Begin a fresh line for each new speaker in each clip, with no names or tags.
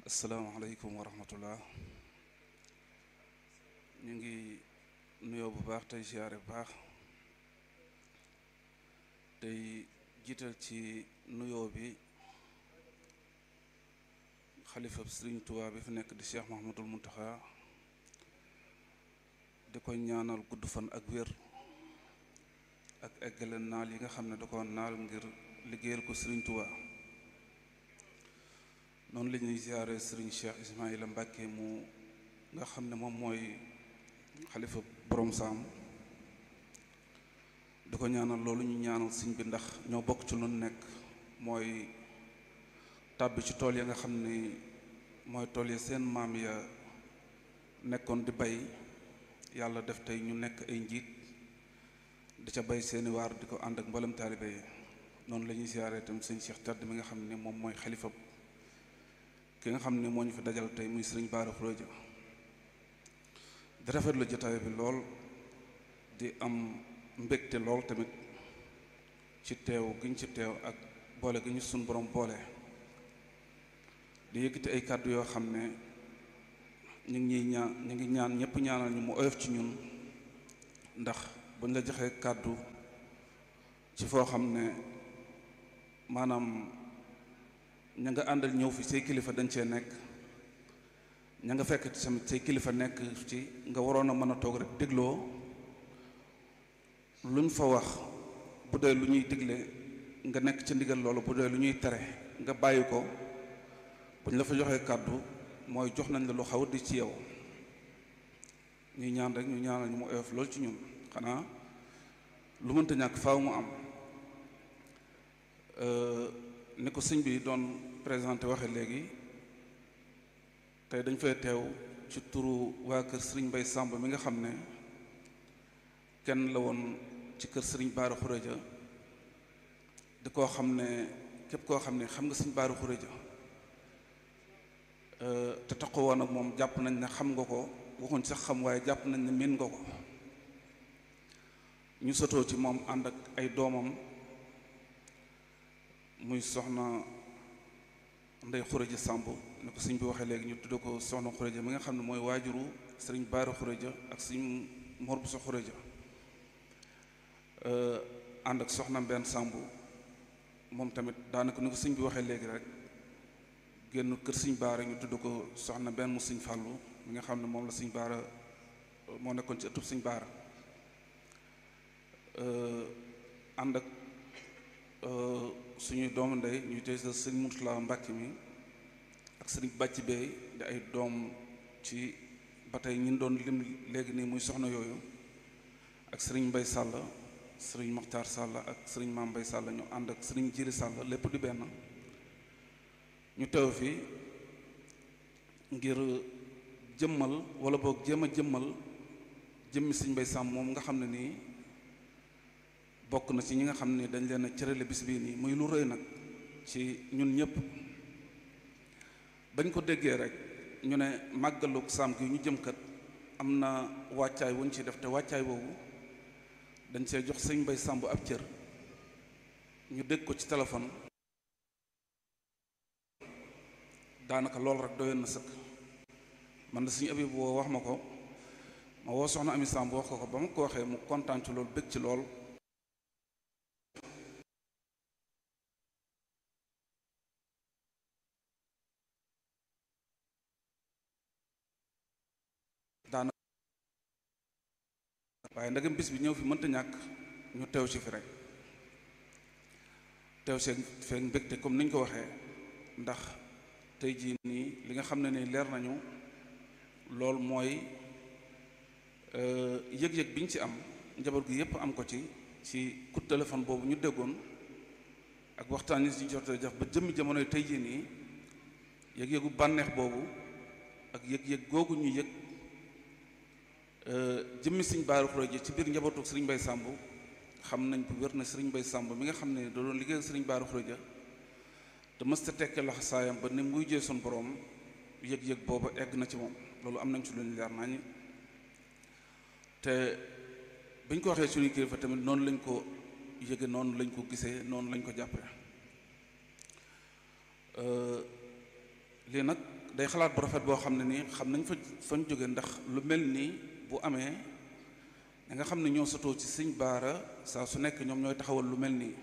asalaamaaleykum wa rahmatullah ñu ngi nuyoo bu baax tey siyaare bu baax tey jiital ci nuyoo bi xalifa Sëriñ Tuubaa bi fi nekk di Cheikh Mahamadul Muntaxa di ko ñaanal gudd fan ak wér ak eggale naal yi nga xam ne da ko naal ngir liggéeyal ko Sëriñ Tuubaa noonu la ñuy ziare Sëriñ Cheikh Ismaïla Mbàkke mu nga xam ne moom mooy xalifa borom saam di ko ñaanal loolu ñu ñaanal sëñ bi ndax ñoo bokk ci lu nekk mooy tàbbi ci tool ya nga xam ni mooy tool ya seen maam ya nekkoon di bay yàlla def tey ñu nekk ay njiit di ca bay seeni waar di ko ànd ak mboolem taalibe yi noonu la ñuy ziare itam sëñ Cheikh Tàdd mi nga xam ne moom mooy xalifa ki nga xam ne moo ñu fi dajal tey muy sëriñ Baara Xuréja di rafetlu jotaay bi lool di am mbégte lool tamit ci teew gi ñu ci teew ak boole gi ñu sun borom boole di yëkkati ay kàddu yoo xam ne ñu ngi ñuy ñaan ñu ngi ñaan ñëpp ñaanal ñu mu oyof ci ñun ndax buñ la joxee kàddu ci foo xam ne maanaam ña nga àndal ñëw fi say kilifa dañ cee nekk ña nga fekk tamit say kilifa nekk ci nga waroon a mën a toog rek dégloo luñ fa wax bu dee lu ñuy digle nga nekk ci ndigal loolu bu dee lu ñuy tere nga bàyyi ko bu ñu la fa joxee kàddu mooy jox nañ la lu xaw di ci yow ñuy ñaan rek ñu ñaanal ñu mu oyof loolu ci ñun xanaa lu mënta ñàkk faaw mu am ni ko sëñ bi doon présenté waxe léegi tey dañ fay teew ci turu waa kër sëriñ Mbay Sàmb mi nga xam ne kenn la woon ci kër sëriñ Baara Xuréja di koo xam ne képp koo xam ne xam nga sëriñ Baara Xuréja te taxu woon ak moom jàpp nañ ne xam nga ko waxuñ sax xam waaye jàpp nañ ne miin nga ko ñu sotoo ci moom ànd ak ay doomam muy soxna ndey xuréja sàmb ni ko sëñ bi waxee léegi ñu tudde ko soxna xuréja mi nga xam ne mooy waajuru sëriñ baara xuréja ak sëñ mor bu sa xuréja ànd ak soxna mbenn sàmb moom tamit daanaka ni ko sëñ bi waxee léegi rek génn kër sëñ baara ñu tudde ko soxna benn mu sëñ fàllu mi nga xam ne moom la sëñ baara moo nekkoon ci ëttub sëñ baara ànd ak suñuy doomu ndey ñuy tey sa sëriñ Murtala Mbàkke mi ak sëriñ bàcc beey di ay doom ci ba tey ñun doon lim léegi nii muy soxna yooyu ak sëriñ Mbay Sàll sëriñ Maxtaar Sàll ak sëriñ Maam Mbay Sàll ñu ànd ak sëriñ Jiri Sàll lépp di benn ñu teew fi ngir jëmmal wala boog jéem a jëmmal jëmmi sëriñ Mbay Sàmm moom nga xam ne nii bokk na ci ñi nga xam ne dañ leen a cërale bis bii nii muy lu rëy nag ci ñun ñëpp bañ ko déggee rek ñu ne màggalug saam gi ñu jëm kat am na wàccaay wuñ ci def te wàccaay boobu dañ see jox sëñ Mbay Sàmb ab cër ñu dégg ko ci téléphone daanaka loolu rek doyoon na sëkk man da suñu abib woo wax ma ko ma woo soxna Ami Sàmb wax ko ko ba ma ko waxee mu kontaan ci loolu bég ci lool daanaka waaye ndegam bis bi ñëw fi mënta ñàkk ñu teew ci fi rek teew seen feek mbégte comme niñ ko waxee ndax tey jii nii li nga xam ne nii leer nañu loolu mooy yëg-yëg biñ ci am njaboot gi yépp am ko ci ci coup de téléphone boobu ñu déggoon ak waxtaan yi ci jotee def ba jëmmi jamonoy tey jii nii yëg-yëgu bànneex boobu ak yëg-yëg googu ñu yëg jëmmi sëriñ Baara Xuréja ci biir njabootu sëriñ Mbay Sàmb xam nañ bu wér na sëriñ Mbay Sàmb mi nga xam ne da doon liggéeyal sëriñ Baara Xuréja te mësta tekke laxa saayam ba ni muy jee sun borom yëg-yëg booba egg na ci moom loolu am nañ ci lu ñu leer nañu te biñ ko waxee suñu kilifa tamit noonu lañ ko yëge noonu lañ ko gisee noonu lañ ko jàppee lii nag day xalaat bu rafet boo xam ne nii xam nañ fa fañ jóge ndax lu mel nii bu amee ña nga xam ne ñoo sotoo ci sëñ baara saa su nekk ñoom ñooy taxawal lu mel nii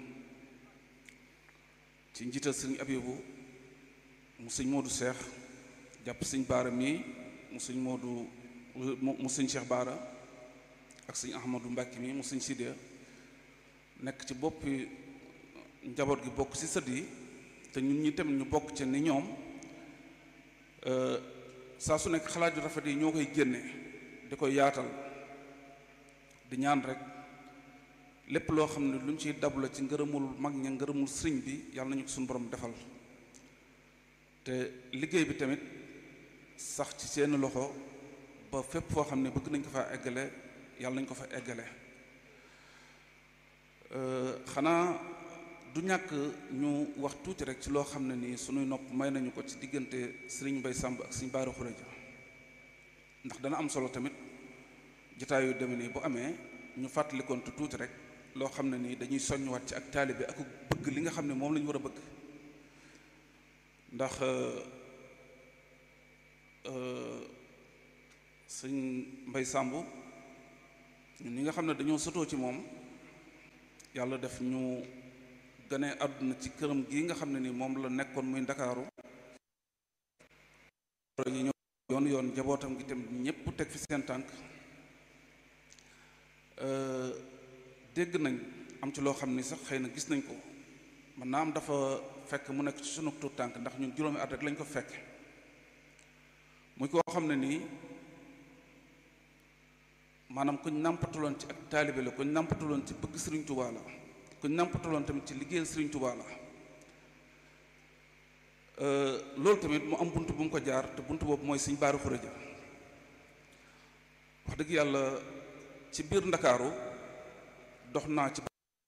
ci njiital sëñ abibu mu sëñ moodu seex jàpp sëñ baara mii mu sëñ moodu mu sëñ cheikh baara ak sëñ ahmadu mbàkki mii mu sëñ sidya nekk ci boppi njaboot gi bokk ci sët yi te ñun ñi tamit ñu bokk ci ni ñoom saa su nekk xalaat yu rafet yi ñoo koy génne di koy yaatal di ñaan rek lépp loo xam ne lu ñu ciy dabu la ci ngërëmul mag ña ngërëmul sëriñ bi yàlla nañu ko suñu borom defal te liggéey bi tamit sax ci seen loxo ba fépp foo xam ne bëgg nañ ko fa eggale yàlla nañ ko fa eggale xanaa du ñàkk ñu wax tuuti rek ci loo xam ne nii suñuy nopp may nañu ko ci diggante sëriñ Mbay Sàmb ak sëriñ Baara Xureja ndax dana am solo tamit jotaay yu demee nii bu amee ñu fàttalikoon te tuuti rek loo xam ne nii dañuy soññuwaat ci ak taalibe ak bëgg li nga xam ne moom la ñu war a bëgg ndax sëñ Mbay Sàmb ñun ñi nga xam ne dañoo sotoo ci moom yàlla def ñu gane àdduna ci këram gi nga xam ne ni moom la nekkoon muy ndakaaru yi ñoo yoon yoon njabootam gi tamit ñépp teg fi seen tànk dégg nañ am ci loo xam ni sax xëy na gis nañ ko man naa am dafa fekk mu nekk ci sunu tuut tànk ndax ñun juróomi at rek lañ ko fekk muy koo xam ne nii maanaam kuñ nàmpatuloon ci ak taalibe la kuñ nàmpatuloon ci bëgg Sëriñ Tuubaa la kuñ nàmpatuloon tamit ci liggéeyal Sëriñ Tuubaa la loolu tamit mu am bunt bu mu ko jaar te bunt boobu mooy Sëriñ Baara Xureja wax dëgg yàlla ci biir Ndakaaru dox naa ci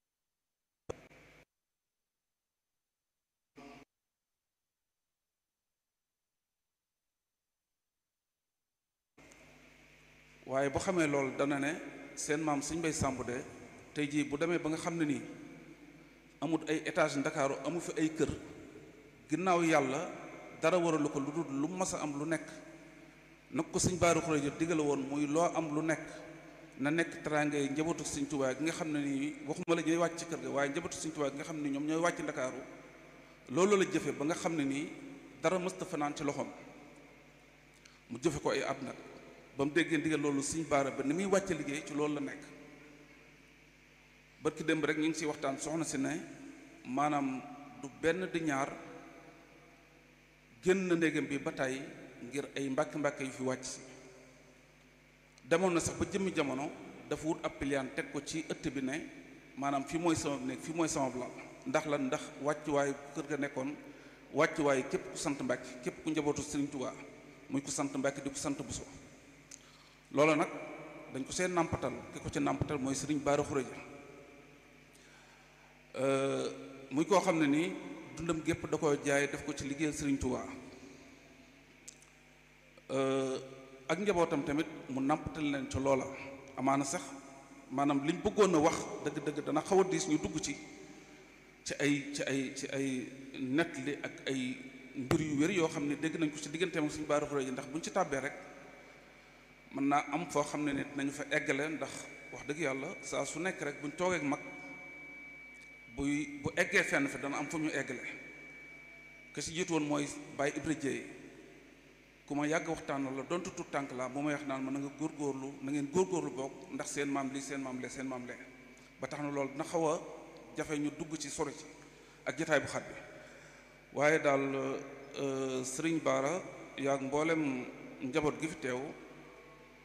waaye bu xamee loolu dana ne seen maam Sëriñ Mbay Sàmb de tey jii bu demee ba nga xam ne nii amut ay étage ndakaaru amu fi ay kër ginnaaw yàlla dara waralu ko lu dul lu mas a am lu nekk nag ko sëñ Baara Xureja digale woon muy loo am lu nekk na nekk teraanga yi njabootu sëñ Tuubaa gi nga xam ne nii waxuma la ñooy wàcc ci kër ga waaye njabootu sëñ Tuubaa gi nga xam ne ñoom ñooy wàcc ndakaaru loolu la jëfe ba nga xam ne nii dara mësta fanaan ci loxoom mu jëfe ko ay at nag ba mu déggee ndigal loolu sëñ Baara ba ni muy wàcce liggéey ci loolu la nekk barki démb rek ñu ngi ciy waxtaan soxna si ne maanaam du benn di ñaar génn na ndégam bi ba tey ngir ay mbàkki mbàkki yu fi wàcc si demoon na sax ba jëmmi jamono dafa wut ab piliyaan teg ko ci ëtt bi ne maanaam fii mooy sama néeg fii mooy sama lal ndax lan ndax wàccuwaayu kër ga nekkoon wàccuwaayu képp ku sant mbàkki képp ku njabootu Sëriñ Tuubaa muy ku sant mbàkki di ku sant Buso loolu nag dañ ko seen nàmpatal ki ko ci nàmpatal mooy Sëriñ Baara Xureja muy koo xam ne nii dundam gépp da ko jaay def ko ci liggéeyal Sëriñ Tuubaa ak njabootam tamit mu nàmpatal leen ci loola amaana sax maanaam liñ bëggoon a wax dëgg-dëgg dana xaw a diis ñu dugg ci ci ay ci ay ci ay nettali ak ay mbir yu wér yoo xam ne dégg nañ ko ci digganteem ak Sëriñ Baara Xureja ndax buñ ci tàbbee rek mën naa am foo xam ne nit nañu fa eggale ndax wax dëgg yàlla saa su nekk rek buñ toogee ak mag buy bu eggee fenn fi dana am fu ñu eggale ke si jiitu woon mooy Baye Ibra Dieye ku ma yàgg waxtaan la donte tout tànk la bu may wax naan ma na nga góorgóorlu na ngeen góorgóorlu bokk ndax seen maam lii seen maam lee seen maam lee ba tax na loolu dina xaw a jafe ñu dugg ci sori ci ak jataay bu xat bi waaye daal sëriñ Baara yaag mboolem njaboot gi fi teew